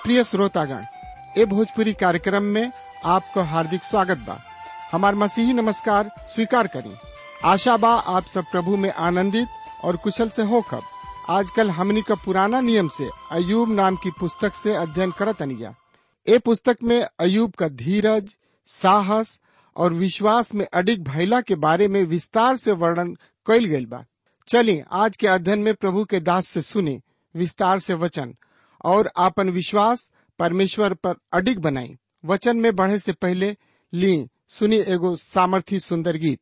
प्रिय श्रोतागण ए भोजपुरी कार्यक्रम में आपको हार्दिक स्वागत बा हमार मसीही नमस्कार स्वीकार करी आशा बा आप सब प्रभु में आनंदित और कुशल से होकर आजकल हमनी का पुराना नियम से अयूब नाम की पुस्तक से अध्ययन करत अनिया ए पुस्तक में अयूब का धीरज साहस और विश्वास में अडिग भैला के बारे में विस्तार से वर्णन कइल गइल बा चलिए आज के अध्ययन में प्रभु के दास से सुने विस्तार से वचन और आपन विश्वास परमेश्वर पर अडिग बनाई वचन में बढ़े से पहले ली सुनी एगो सामर्थी सुंदर गीत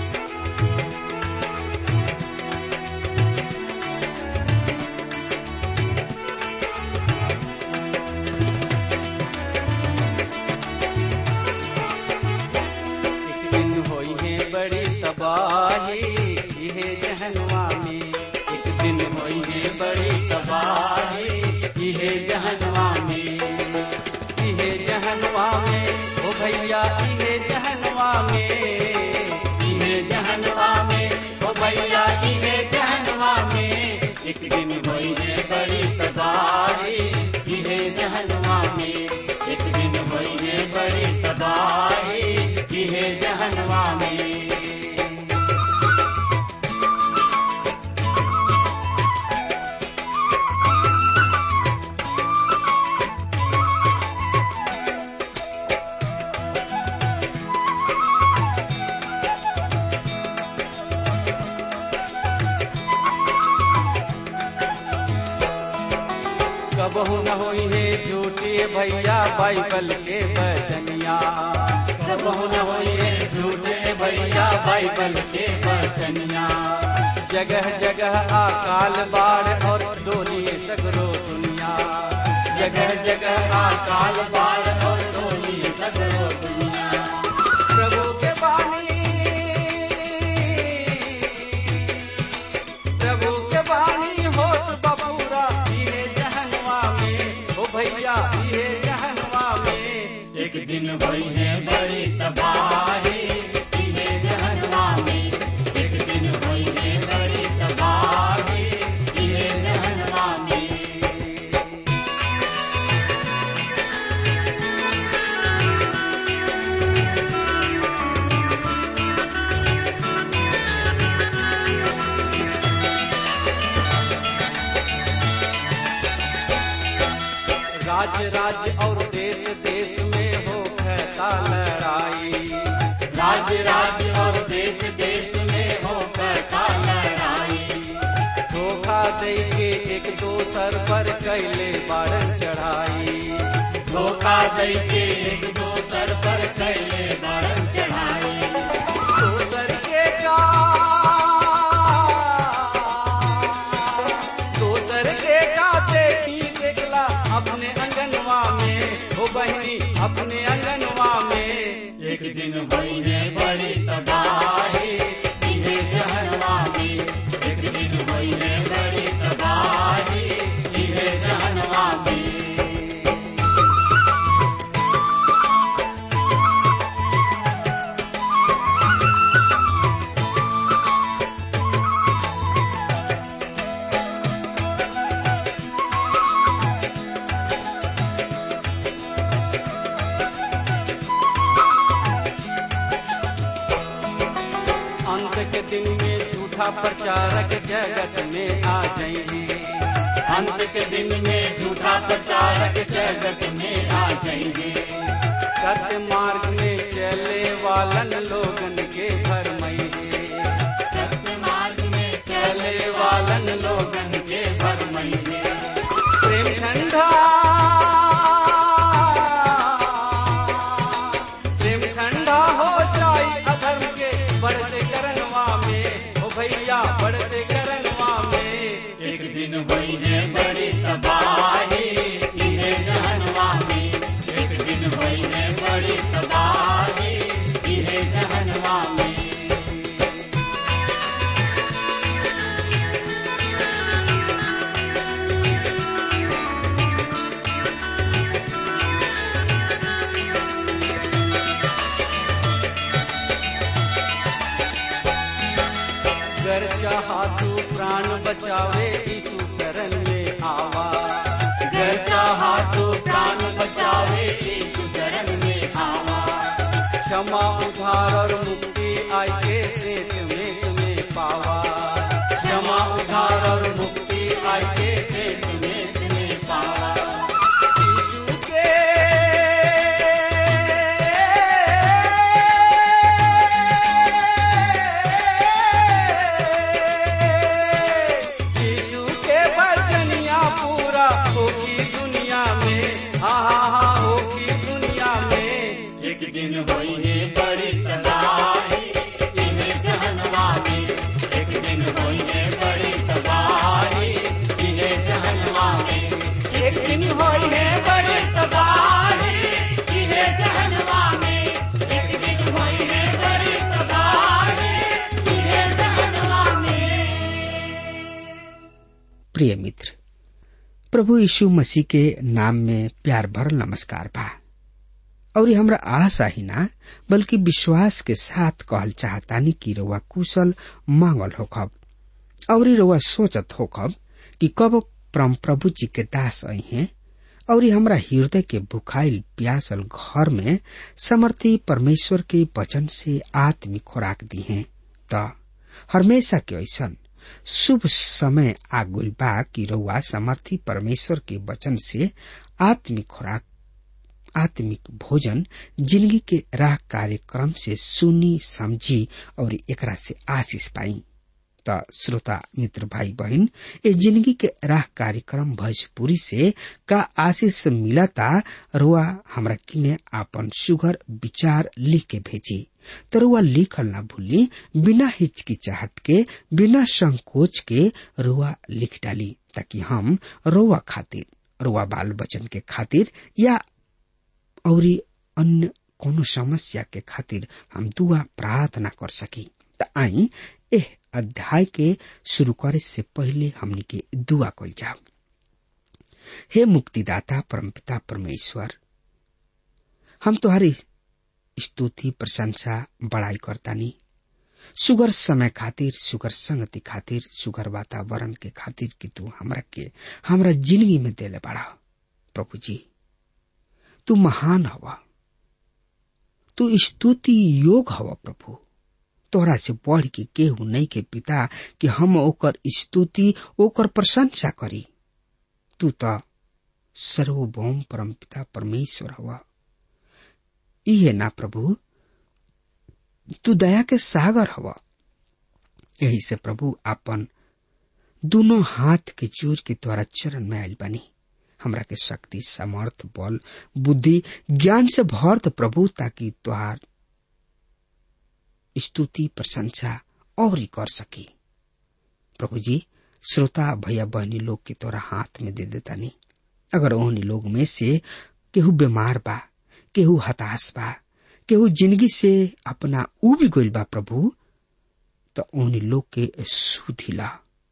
एक दिन होई है बड़ी तबाही इहे जहनवा में एक दिन होई है बड़ी तबाही इहे जहनवा में इहे जहनवा में ओ भैया इहे जहनवा में इहे जहनवा में ओ भैया इहे जहनवा में एक दिन होई है बड़ी तबाही इहे जहनवा में एक दिन होई है बड़ी तबाही इहे जहनवा में कबहू न होई है झूठी भैया बाइबल के बचनिया कबहू न होई है झूठे भैया बाइबल के बचनिया जगह जगह अकाल बाढ़ और डोली सगरो दुनिया जगह जगह अकाल बाढ़ और डोली सगरो दुनिया प्रभु के बानी प्रभु के बानी होत बबूरा इहे जहनवा में ओ भैया इहे जहनवा में एक दिन भई है बड़ी तबाही इहे जहनवा में एक दिन भई है बड़ी तबाही इहे जहनवा में राज्य राज्य और देश देश में हो कहता लड़ाई राज्य राज्य और देश देश में हो कहता लड़ाई धोखा दे के एक दोसर पर कैले बारन चढ़ाई धोखा दे के एक दोसर पर कैले बारन चढ़ाई दोसर के का दोसर के का देखी देखला अपने अंगनवा में हो बहनी अपने अंगनवा में एक दिन भई है बड़ी तबाही इहे जहनवा में एक दिन भई है बड़ी तबाही इहे जहनवा में अंत के दिन में झूठा प्रचारक जगत में आ जाएंगे अंत के दिन में झूठा प्रचारक जगत में आ जाएंगे सत्य मार्ग में चले वालन लोगन के भर सत्य मार्ग में चले वालन लोगन के भर प्रेम ठंडा प्रेम ठंडा हो जाई अधर्म के बढ़ते करनवा में ओ भैया बढ़ते करनवा में एक दिन भई है बड़ी तबाही इहे जहनवा में एक दिन भई है बड़ी तबाही इहे जहनवा में गर चाहा तू प्राण बचावे यीशु शरण में आवा गर चाहा तू प्राण क्षमा उधार और मुक्ति आई के सेत में तुम्हें पावा क्षमा उधार और मुक्ति आई के सेत में तुम्हें पावा यीशु के यीशु के वचनिया पूरा होगी दुनिया में हाँ हाँ हाँ होगी दुनिया में एक दिन होई है बड़ी तबाही इन्हें जहनवा में एक दिन होई है बड़ी तबाही इन्हें जहनवा में एक दिन होई है बड़ी तबाही इन्हें जहनवा में एक दिन होई है बड़ी तबाही इन्हें जहनवा में प्रिय मित्र प्रभु यीशु मसीह के नाम में प्यार भरल नमस्कार बा और हमरा आशा ही ना बल्कि विश्वास के साथ कहल चाहतानी कि रउआ कुशल मांगल होखब और रउआ सोचत होखब कि कब परम प्रभु जी के दास आई हैं और हमरा हृदय के भुखाइल प्यासल घर में समर्थी परमेश्वर के वचन से आत्मिक खुराक दी हैं त हमेशा के ऐसन शुभ समय आगुल बा कि रउआ समर्थी परमेश्वर के वचन से आत्मिक खुराक आत्मिक भोजन जिंदगी के राह कार्यक्रम से सुनी समझी और एकरा से आशीष पाई त श्रोता मित्र भाई बहन ए जिंदगी के राह कार्यक्रम भोजपुरी से का आशीष मिलता रुआ हमरा किने आपन सुगर विचार लिख के भेजी तरुआ लिखल ना भूली बिना हिचकिचाहट के बिना संकोच के रुआ लिख डाली ताकि हम रुआ खातिर रुआ बाल बचन के खातिर या औरी अन्य कोनो समस्या के खातिर हम दुआ प्रार्थना कर सकी त आई एह अध्याय के शुरू करे से पहले हमनी के दुआ कल जाओ हे मुक्तिदाता परमपिता परमेश्वर हम तुम्हारी स्तुति प्रशंसा बड़ाई करतानी सुगर समय खातिर सुगर संगति खातिर सुगर वातावरण के खातिर कि तू हमरा के हमरा जिंदगी में देले बड़ा प्रभु जी तू महान हवा तू स्तुति योग हवा प्रभु तोहरा से बढ़ के केहू नहीं के पिता कि हम ओकर स्तुति ओकर प्रशंसा करी तू तो सर्वभौम परम पिता परमेश्वर हवा इहे ना प्रभु तू दया के सागर हवा यही से प्रभु आपन दोनों हाथ के जोर के द्वारा चरण में आयल बनी हमरा के शक्ति समर्थ बल बुद्धि ज्ञान से भर द प्रभु ताकि तुहार स्तुति प्रशंसा और ही कर सकी प्रभु जी श्रोता भैया बहनी लोग के तोरा हाथ में दे देता नहीं अगर ओहनी लोग में से केहू बीमार बा केहू हताश बा केहू जिंदगी से अपना उब गइल बा प्रभु तो ओहनी लोग के सुधिला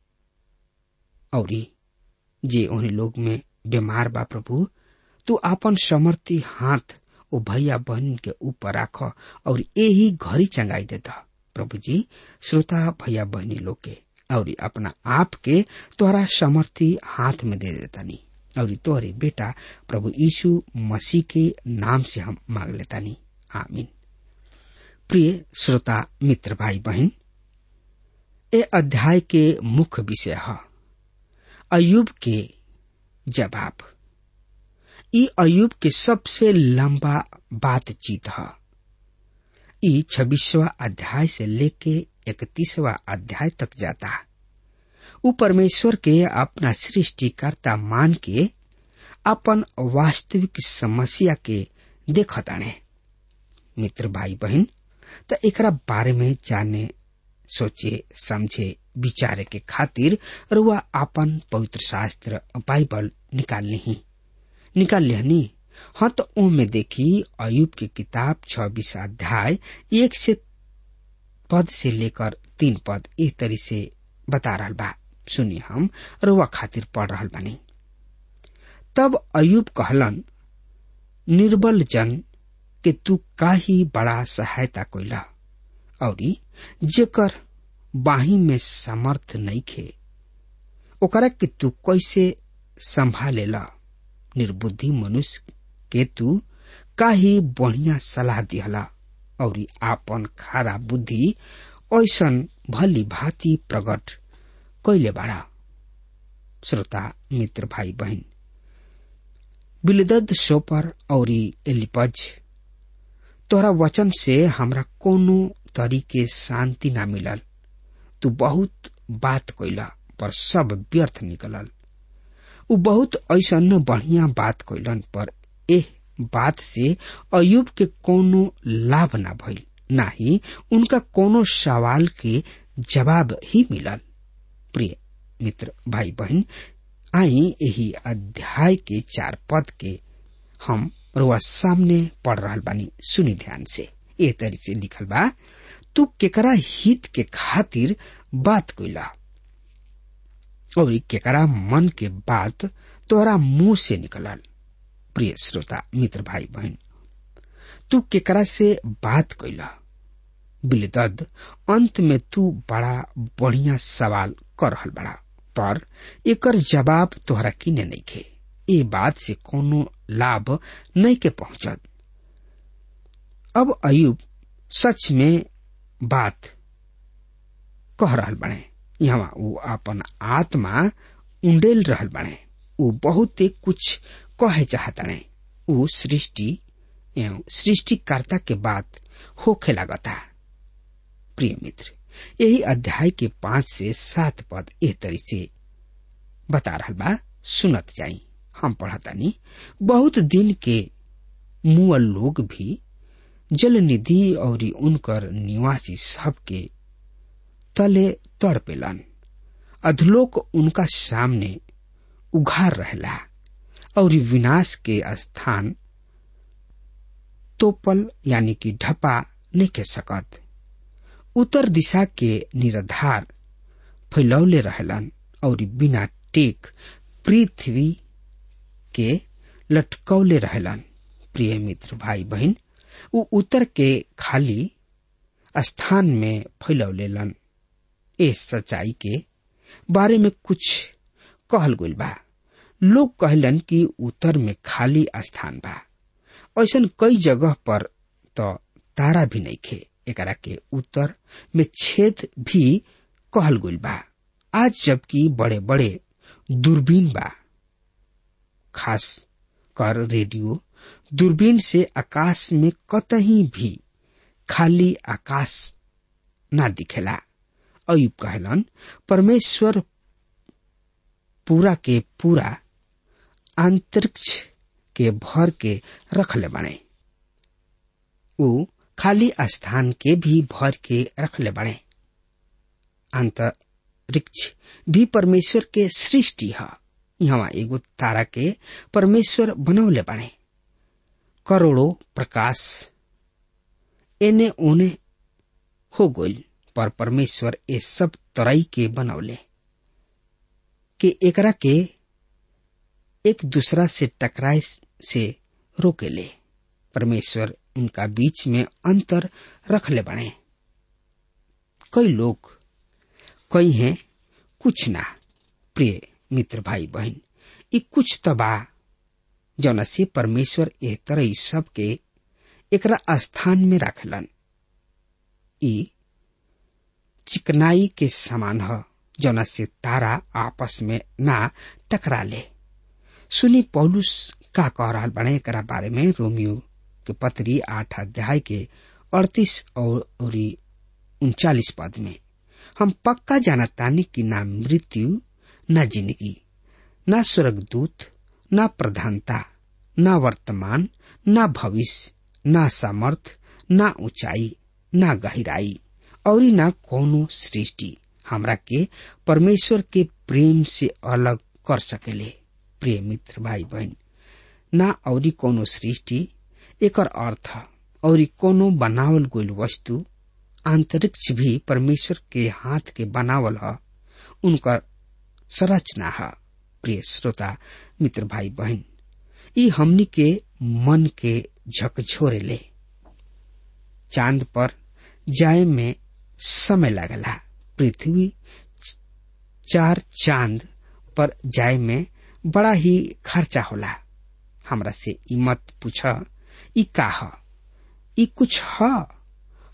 और जे ओहनी लोग में बीमार बा प्रभु तू अपन समर्थी हाथ ओ भैया बहन के ऊपर राख और यही घड़ी चंगाई देता प्रभु जी श्रोता भैया बहनी लोग के और अपना आप के तोहरा समर्थी हाथ में दे देता नहीं और तोहरे बेटा प्रभु यीशु मसीह के नाम से हम मांग लेता नहीं आमीन प्रिय श्रोता मित्र भाई बहन ए अध्याय के मुख्य विषय है अयुब के जवाब ई अयुब के सबसे लंबा बातचीत है ई छब्बीसवा अध्याय से लेके इकतीसवा अध्याय तक जाता है उ परमेश्वर के अपना सृष्टिकर्ता मान के अपन वास्तविक समस्या के देखताने मित्र भाई बहन त एकरा बारे में जाने सोचे समझे विचारे के खातिर रुआ अपन पवित्र शास्त्र बाइबल निकाल ली निकाल लिहनी हाँ तो ओ में देखी अयुब की किताब छब्बीस अध्याय एक से पद से लेकर तीन पद इस तरी से बता रहा बा सुनिए हम रुआ खातिर पढ़ रहा बानी तब अयुब कहलन निर्बल जन के तू का ही बड़ा सहायता कोइला और जेकर बाही में समर्थ नहीं खे ओकरा के तू कैसे संभालेला निर्बुद्धि मनुष्य के तू का ही बढ़िया सलाह दिहला और आपन खारा बुद्धि ऐसन भली भांति प्रकट कैले बाड़ा श्रोता मित्र भाई बहन बिलदद सोपर और एलिपज तोरा वचन से हमरा कोनो तरीके शांति ना मिलल तू बहुत बात कैला पर सब व्यर्थ निकलल उ बहुत ऐसन बढ़िया बात कैलन पर एह बात से अयुब के कोनो लाभ ना भइल ना ही उनका कोनो सवाल के जवाब ही मिलल प्रिय मित्र भाई बहन आई यही अध्याय के चार पद के हम रुआ सामने पढ़ रहा बानी सुनी ध्यान से ए तरी से लिखल बा तू केकरा हित के खातिर बात कैला और केकरा मन के बात तोरा मुंह से निकलल प्रिय श्रोता मित्र भाई बहन तू केकरा से बात कैला बिलदद अंत में तू बड़ा बढ़िया सवाल कर रहल बड़ा पर एकर जवाब तोहरा किने नहीं खे ए बात से कोनो लाभ नहीं के पहुंचत अब अयुब सच में बात कह रहल बने यहाँ वो अपन आत्मा उंडेल रहल बने वो बहुत कुछ कहे चाहतने वो सृष्टि एवं सृष्टिकर्ता के बात होखे लागता प्रिय मित्र यही अध्याय के पांच से सात पद एह तरी से बता रहा बा सुनत जाई हम पढ़तानी बहुत दिन के मुअल लोग भी जल निधि और उनकर निवासी सबके तले तड़पेलन अधलोक उनका सामने उघार रहला और विनाश के स्थान तोपल यानी कि ढपा नहीं के सकत उत्तर दिशा के निराधार फैलौले रहलन और बिना टेक पृथ्वी के लटकौले रहलन प्रिय मित्र भाई बहन उ उत्तर के खाली स्थान में फैलौलेलन इस सच्चाई के बारे में कुछ कहल गइल बा लोग कहलन कि उत्तर में खाली स्थान बा ऐसा कई जगह पर तो तारा भी नहीं खे एकरा के उत्तर में छेद भी कहल गइल बा आज जबकि बड़े बड़े दूरबीन बा खास कर रेडियो दूरबीन से आकाश में कतही भी खाली आकाश ना दिखेला अयुब कहलन परमेश्वर पूरा के पूरा अंतरिक्ष के भर के रखले बने उ खाली स्थान के भी भर के रखले बने अंतरिक्ष भी परमेश्वर के सृष्टि है यहाँ एगो तारा के परमेश्वर बनौले बने करोड़ों प्रकाश एने ओने हो गइल पर परमेश्वर ए सब तरई के बनौले कि एकरा के एक दूसरा से टकराए से रोकेले परमेश्वर उनका बीच में अंतर रखले बने कई लोग कई हैं कुछ ना प्रिय मित्र भाई बहन ये कुछ तबा जौना से परमेश्वर एह तरह सबके एकरा स्थान में रखलन ई चिकनाई के समान ह जौना से तारा आपस में ना टकरा ले सुनी पौलुस का कह रहा बने एकरा बारे में रोमियो के पत्री आठ अध्याय के अड़तीस और उनचालीस पद में हम पक्का जानतानी कि ना मृत्यु न जिंदगी न स्वर्गदूत न प्रधानता न वर्तमान न भविष्य न सामर्थ न ऊंचाई न गहराई और न कोनो सृष्टि हमरा के परमेश्वर के प्रेम से अलग कर सकेले प्रिय मित्र भाई बहन ना और कोनो सृष्टि एकर अर्थ और कोनो बनावल गइल वस्तु अंतरिक्ष भी परमेश्वर के हाथ के बनावल ह उनकर संरचना है प्रिय श्रोता मित्र भाई बहन ई हमनी के मन के झकझोरे ले चांद पर जाए में समय लगला पृथ्वी चार चांद पर जाए में बड़ा ही खर्चा होला हमरा से ई मत पूछ ई का ह ई कुछ ह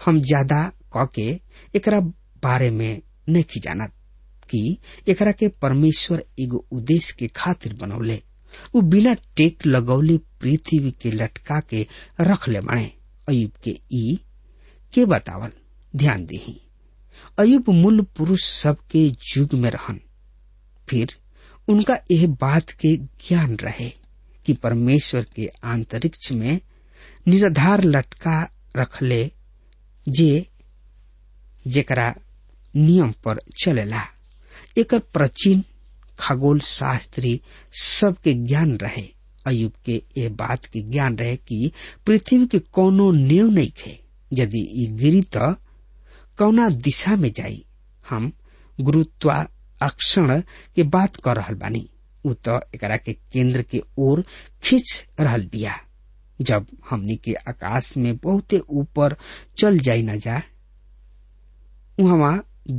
हम ज्यादा क के एकरा बारे में नहीं जानत कि एकरा के परमेश्वर एगो उद्देश्य के खातिर बनौले उ बिना टेक लगौले पृथ्वी के लटका के रख ले बने अयुब के ई के बतावल ध्यान दही अयुब मूल पुरुष सबके युग में रहन फिर उनका यह बात के ज्ञान रहे कि परमेश्वर के अंतरिक्ष में निराधार लटका रखले जे जेकरा नियम पर चलेला एकर प्राचीन खगोल शास्त्री सबके ज्ञान रहे अयुब के ये बात के ज्ञान रहे कि पृथ्वी के कोनो नेव नहीं खे यदि ई गिरी तो कौना दिशा में जाई हम गुरुत्वाकर्षण के बात कर रहल बानी उ तो एकरा के केंद्र के ओर खींच रहल बिया जब हमनी के आकाश में बहुते ऊपर चल जाई न जा वहां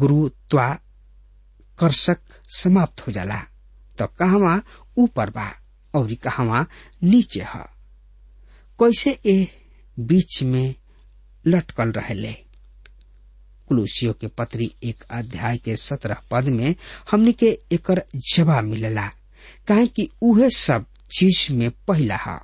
गुरुत्वाकर्षक समाप्त हो जाला तो कहवा ऊपर बा और कहवा नीचे है कैसे ए बीच में लटकल रहले कुलूसियों के पत्री एक अध्याय के सत्रह पद में हमने के एकर जवाब मिलेला काहे कि उहे सब चीज में पहला है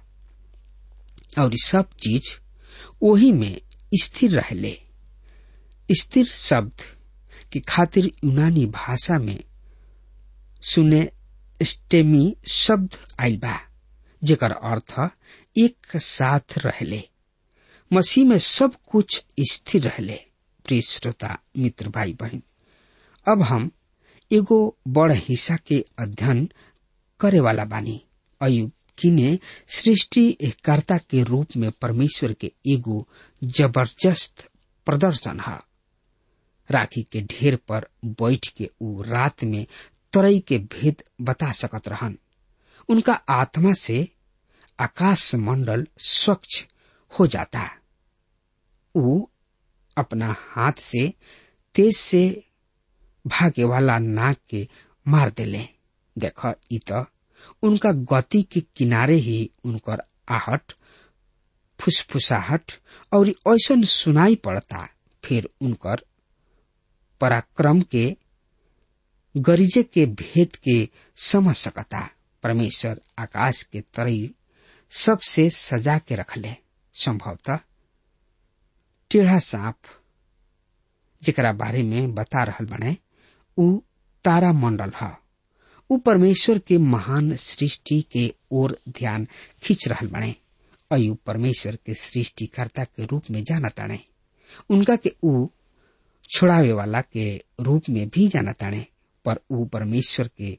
और सब चीज वही में स्थिर रहले स्थिर शब्द की खातिर यूनानी भाषा में सुने स्टेमी शब्द आयल बा जेकर अर्थ एक साथ रहले मसीह में सब कुछ स्थिर रहले प्रिय श्रोता मित्र भाई बहन अब हम एगो बड़ हिस्सा के अध्ययन करे वाला बानी अयुब किने सृष्टि कर्ता के रूप में परमेश्वर के एगो जबरदस्त प्रदर्शन है राखी के ढेर पर बैठ के ऊ रात में तरई के भेद बता सकत रहन उनका आत्मा से आकाश मंडल स्वच्छ हो जाता ऊ अपना हाथ से तेज से भागे वाला नाक के मार देले देख इ त उनका गति के किनारे ही उनकर आहट फुसफुसाहट और ऐसन सुनाई पड़ता फिर उनकर पराक्रम के गरीजे के भेद के समझ सकता परमेश्वर आकाश के तरई सबसे सजा के रखले संभवतः टेढ़ा सांप जेकरा बारे में बता रहल बने उ तारा मंडल है उ परमेश्वर के महान सृष्टि के ओर ध्यान खींच रहल बने अयु परमेश्वर के सृष्टिकर्ता के रूप में जाना ताणे उनका के उ छोड़ावे वाला के रूप में भी जाना ताणे पर उ परमेश्वर के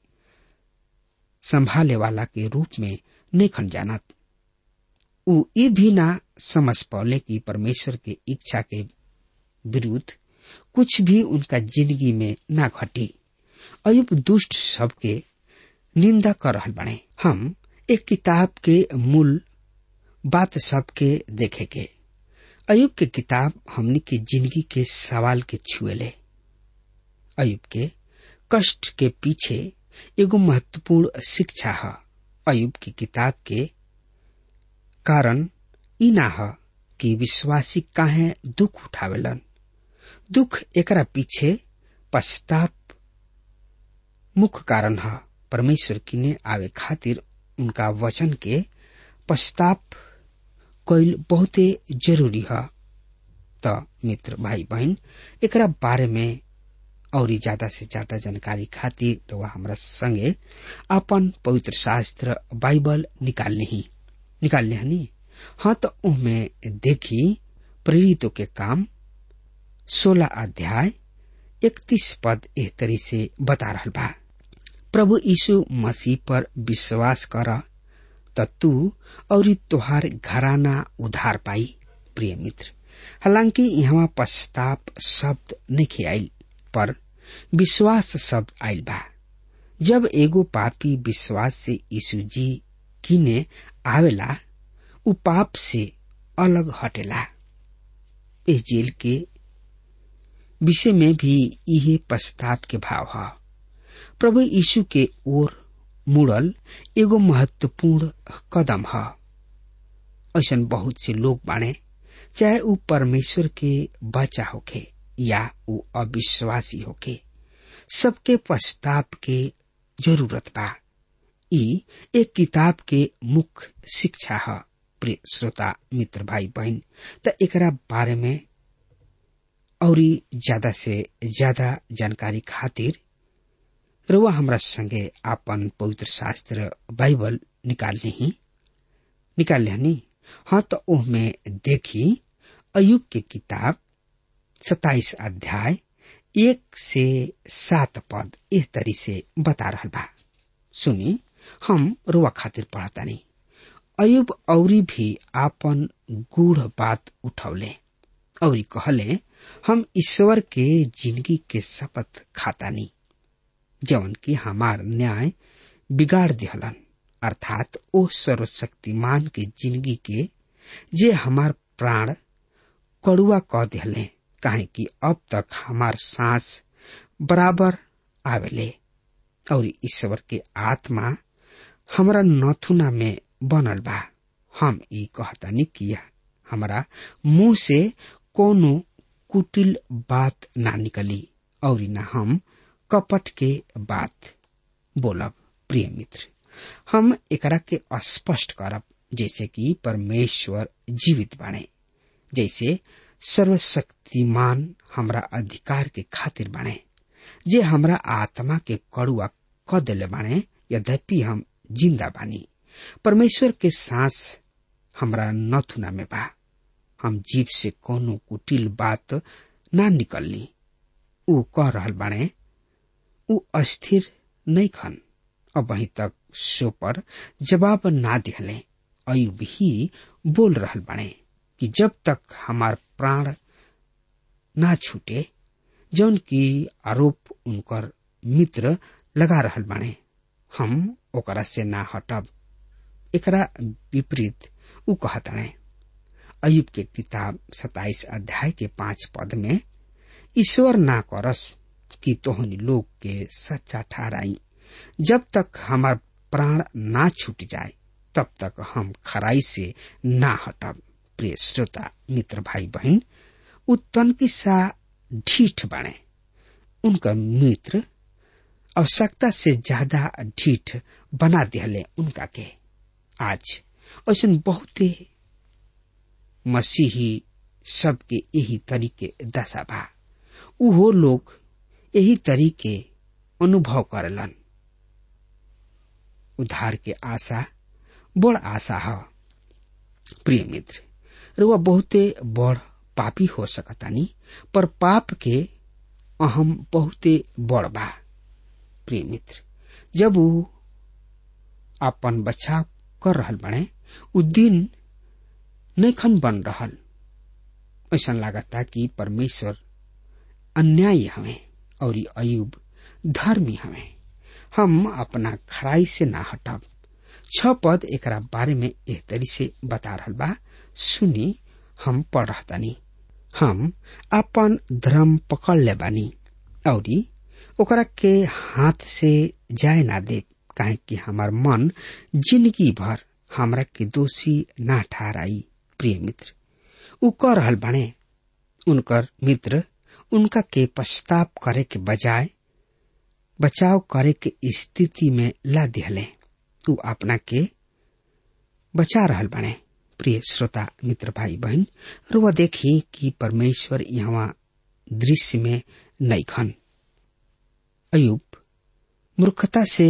संभाले वाला के रूप में नहीं खन जानत उ ये भी ना समझ पौले कि परमेश्वर के इच्छा के विरुद्ध कुछ भी उनका जिंदगी में ना घटी अयुब दुष्ट सबके निंदा कर रहल बने हम एक किताब के मूल बात सबके देखे के अयुब के किताब हमनी के जिंदगी के सवाल के छुएले अयुब के कष्ट के पीछे एगो महत्वपूर्ण शिक्षा है अयुब की किताब के कारण ई ना ह कि विश्वासी काहे दुख उठावेलन दुख एकरा पीछे पश्चाताप मुख्य कारण है परमेश्वर किने आवे खातिर उनका वचन के पश्चाताप कैल बहुते जरूरी है त मित्र भाई बहन एकरा बारे में और ज्यादा से ज्यादा जानकारी खातिर वह हमरा संगे अपन पवित्र शास्त्र बाइबल निकालने ही निकालने हनी हाँ तो उनमें देखी प्रेरितों के काम सोलह अध्याय इकतीस पद एह तरी से बता रहा बा प्रभु यीशु मसीह पर विश्वास कर त तू और तोहार घराना उधार पाई प्रिय मित्र हालांकि यहाँ पश्चाताप शब्द नहीं आयल पर विश्वास शब्द आयल बा जब एगो पापी विश्वास से यीशु जी किने आवेला उ पाप से अलग हटेला इस जेल के विषय में भी यही पश्चाताप के भाव है प्रभु यीशु के ओर मुड़ल एगो महत्वपूर्ण कदम है ऐसा बहुत से लोग बाणे चाहे ऊ परमेश्वर के बच्चा होखे या ऊ अविश्वासी होखे सबके पश्चाताप के जरूरत बा ई एक किताब के मुख्य शिक्षा है प्रिय श्रोता मित्र भाई बहन त एकरा बारे में और ज्यादा से ज्यादा जानकारी खातिर रुआ हमरा संगे आपन पवित्र शास्त्र बाइबल निकाल ली निकाल लिहनी हाँ तो ओह में देखी अयुब के किताब सताइस अध्याय एक से सात पद इस तरी से बता रहा बा सुनी हम रुआ खातिर पढ़तानी अयुब औरी भी आपन गूढ़ बात उठौले औरी कहले हम ईश्वर के जिंदगी के शपथ खातानी जवन की हमार न्याय बिगाड़ दिहलन अर्थात ओ सर्वशक्तिमान के जिंदगी के जे हमार प्राण कड़ुआ कह दिहले काहे कि अब तक हमार सांस बराबर आवेले और ईश्वर के आत्मा हमरा नथुना में बनल बा हम ई कहतानी किया हमरा मुंह से कोनो कुटिल बात ना निकली और ना हम कपट के बात बोलब प्रिय मित्र हम एकरा के स्पष्ट करब जैसे कि परमेश्वर जीवित बाणे जैसे सर्वशक्तिमान हमरा अधिकार के खातिर बाणे जे हमरा आत्मा के कड़ुआ क दिले बाणे यद्यपि हम जिंदा बानी परमेश्वर के सांस हमरा नथुना में बा हम जीव से कोनो कुटिल बात ना निकलनी ऊ कह रहल बाणे ऊ अस्थिर नहीं खन अब वहीं तक शो पर जवाब ना दिहले अयुब ही बोल रहल बाणे कि जब तक हमार प्राण ना छूटे जौन की आरोप उनकर मित्र लगा रहल बाणे हम ओकरा से ना हटब एकरा विपरीत ऊ कहताणे अयुब के किताब सताइस अध्याय के पांच पद में ईश्वर ना करस कि तोहनी लोग के सच्चा ठहराई जब तक हमार प्राण ना छूट जाए तब तक हम खराई से ना हटब प्रिय श्रोता मित्र भाई बहन उ तनकी सा ढीठ बने उनका मित्र आवश्यकता से ज्यादा ढीठ बना दिहले उनका के आज ऐसा बहुते मसीही सबके यही तरीके दशा बा उहो लोग यही तरीके अनुभव करलन उद्धार के आशा बड़ आशा है प्रिय मित्र रुआ बहुते बड़ पापी हो सकतानी पर पाप के अहम बहुते बड़ बा प्रिय मित्र जब वो अपन बचाव कर रहल बने उ दिन नैखन बन रहल ऐसा लागता कि परमेश्वर अन्यायी हमें और अयुब धर्मी हमें हम अपना खराई से ना हटब छ पद एकरा बारे में एह तरी से बता रहल बा सुनी हम पढ़ रहतानी हम अपन धर्म पकड़ ले बानी और ओकरा के हाथ से जाए ना दे काहे कि हमार मन जिंदगी भर हमरा के दोषी ना ठहराई प्रिय मित्र उ कह रहल बने उनकर मित्र उनका के पश्चाताप करे के बजाय बचाव करे के स्थिति में ला दिहले उ अपना के बचा रहल बने प्रिय श्रोता मित्र भाई बहन रुआ देखी कि परमेश्वर यहाँ दृश्य में नहीं खन अयुब मूर्खता से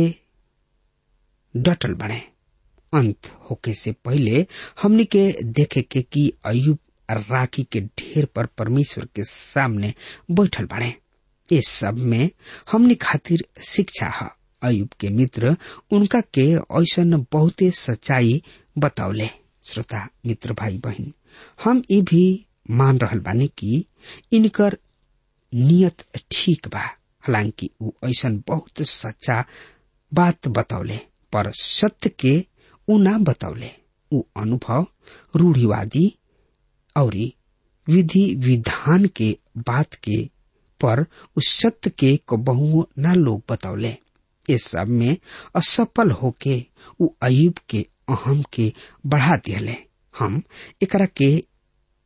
डटल बने अंत होके से पहले हमने के देखे के कि अयुब राखी के ढेर पर परमेश्वर के सामने बैठल बने इस सब में हमने खातिर शिक्षा है अयुब के मित्र उनका के ऐसा बहुते सच्चाई बतौले श्रोता मित्र भाई बहन हम ये भी मान रहल बानी कि इनकर नियत ठीक बा हालांकि उ ऐसा बहुत सच्चा बात बतौले पर सत्य के उ ना बतौले उ अनुभव रूढ़िवादी और विधि विधान के बात के पर उस सत्य के को बहु ना लोग बतौले इस सब में असफल होके उ अयुब के अहम के बढ़ा दिले हम एकरा के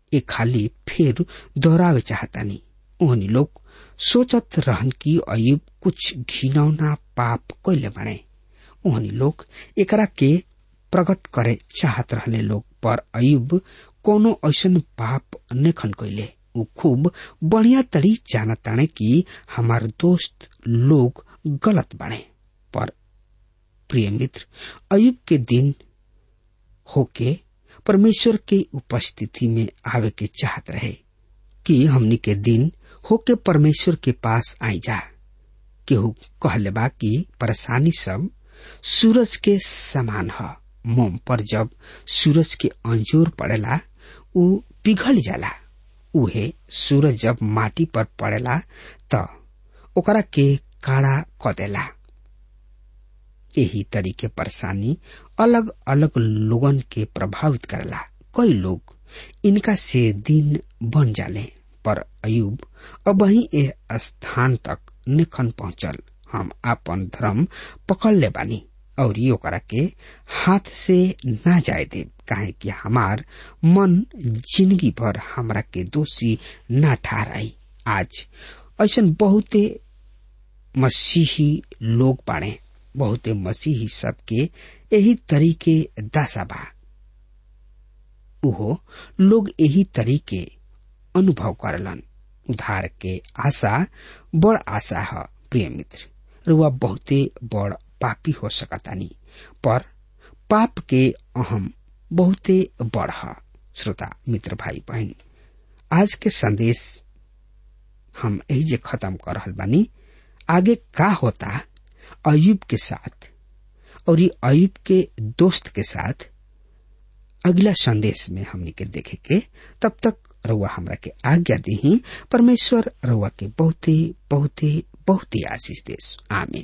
एक खाली फिर दोहरावे चाहतानी ओहनी लोग सोचत रहन कि अयुब कुछ घिनौना पाप कैले बने ओहनी लोग एकरा के प्रकट करे चाहत रहने लोग पर अयुब कोनो ऐसन पाप नेखन कैले ऊ खूब बढ़िया तरी जानताने कि हमार दोस्त लोग गलत बने पर प्रिय मित्र अयुब के दिन होके परमेश्वर के उपस्थिति में आवे के चाहत रहे कि हमनी के दिन होके परमेश्वर के पास आई जा केहू कहले बा कि परेशानी सब सूरज के समान ह मोम पर जब सूरज के अंजोर पड़ेला उ पिघल जाला उहे सूरज जब माटी पर पड़ेला त ओकरा के काड़ा क देला यही तरीके परेशानी अलग अलग लोगन के प्रभावित करला कई लोग इनका से दिन बन जाले पर अयुब अब वही ए स्थान तक निखन पहुंचल हम आपन धर्म पकड़ ले बानी और ये ओकरा के हाथ से ना जाए दे काहे कि हमार मन जिंदगी भर हमरा के दोषी ना ठहराई आज ऐसा बहुते मसीही लोग बाड़े बहुते मसीही सबके यही तरीके दासा बा उहो लोग यही तरीके अनुभव करलन उधार के आशा बड़ आशा है प्रिय मित्र रुआ बहुते बड़ पापी हो सकतानी पर पाप के अहम बहुते बड़ है श्रोता मित्र भाई बहन आज के संदेश हम यही जे खत्म कर रहल बानी आगे का होता अयुब के साथ और ये अयुब के दोस्त के साथ अगला संदेश में हमने के देखे के तब तक रउआ हमरा के आज्ञा दी परमेश्वर रउआ के बहुते बहुते बहुते आशीष देश आमीन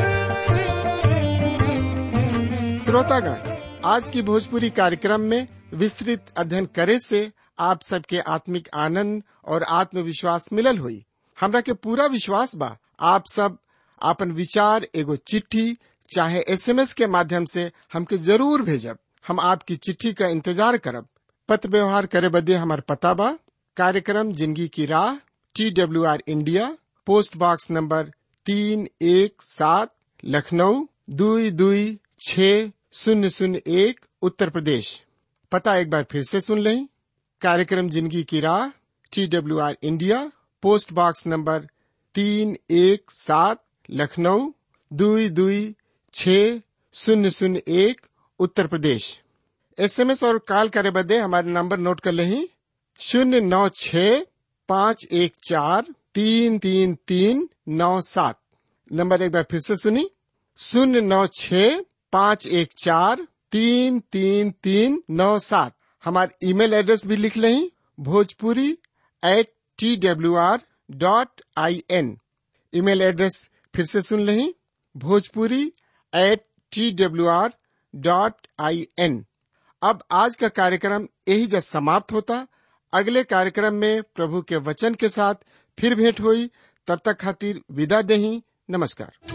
श्रोतागण आज की भोजपुरी कार्यक्रम में विस्तृत अध्ययन करे से आप सबके आत्मिक आनंद और आत्मविश्वास मिलल हुई हमरा के पूरा विश्वास बा आप सब आपन विचार एगो चिट्ठी चाहे एसएमएस के माध्यम से हमके जरूर भेजब हम आपकी चिट्ठी का इंतजार करब पत्र व्यवहार करे बदे हमार पता बा कार्यक्रम जिंदगी की राह T W R India post box number तीन एक सात लखनऊ दुई दुई छ शून्य शून्य एक उत्तर प्रदेश पता एक बार फिर से सुन लें कार्यक्रम जिंदगी की राह T W R India post box number तीन एक सात लखनऊ दुई दुई छ शून्य शून्य एक उत्तर प्रदेश एसएमएस और कॉल करे बदे हमारे नंबर नोट कर लें शून्य नौ छ पाँच एक चार तीन तीन तीन नौ सात नंबर एक बार फिर से सुनी शून्य नौ छ पाँच एक चार तीन तीन तीन नौ सात हमारे ईमेल एड्रेस भी लिख लें Bhojpuri at T W R dot I N email address फिर से सुन लें Bhojpuri at T W R dot I N अब आज का कार्यक्रम यही जब समाप्त होता अगले कार्यक्रम में प्रभु के वचन के साथ फिर भेंट हुई तब तक खातिर विदा दही नमस्कार